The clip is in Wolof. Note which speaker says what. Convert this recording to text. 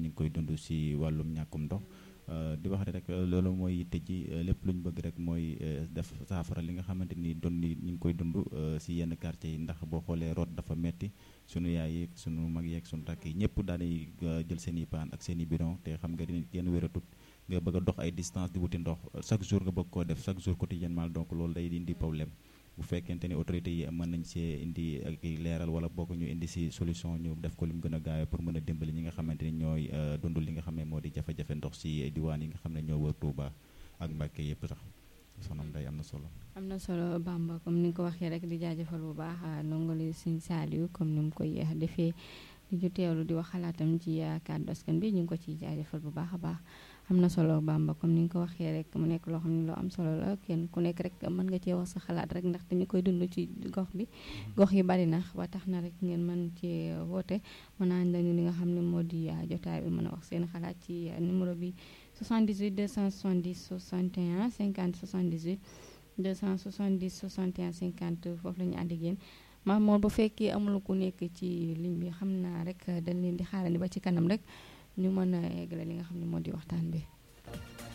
Speaker 1: ñu ngi koy dund si wàllum ñàkkum ndox di wax rek loolu mooy yitte ji lépp lu ñu bëgg rek mooy def saafara li nga xamante ni doon ni ñu ngi koy dund si yenn quartier yi ndax boo xoolee root dafa metti sunu yaay yeeg sunu mag yeeg sunu rakk yi ñëpp daanay jël seen i paan ak seen i bidon te xam nga ni kenn wératut nga bëgg a dox ay distance di wuti ndox chaque jour nga bëgg koo def chaque jour quotidiennement donc loolu day indi problème bu fekkente ni autorités yi mën nañ see indi ak leeral wala bokk ñu indi si solution ñu def ko li mu gën a gaawee pour mën a dimbali ñi nga xamante ni ñooy dund li nga xam ne moo di jafe-jafe ndox si diwaan yi nga xam ne ñoo wër Touba ak Mbàkke yëpp sax sonam day am na solo
Speaker 2: am na solo Bamba comme ni nga ko waxee rek di jaajëfal bu baax ndongole Sëñ Saaliw comme ni mu koy defee di ñu teewlu di wax xalaatam ci kàddu askan bi ñu ngi ko ciy jaajëfal bu baax a baax am na solo Bamba comme ni nga ko waxee rek mu nekk loo xam ne lu am solo la kenn ku nekk rek mën nga cee wax sa xalaat rek ndax dañu koy dund ci gox bi gox yi bari na ba tax na rek ngeen mën ci woote mën naa lañu li nga xam ne moo di jotaay bi mën a wax seen xalaat ci numéro bi 78 270 61 50 78 270 61 50 foofu la ñu ànd ak yéen maam moom bu fekkee amul ku nekk ci ligne bi xam naa rek dañ leen di xaarandi ba ci kanam rek ñu mën a eggale li nga xam ne moo di waxtaan bi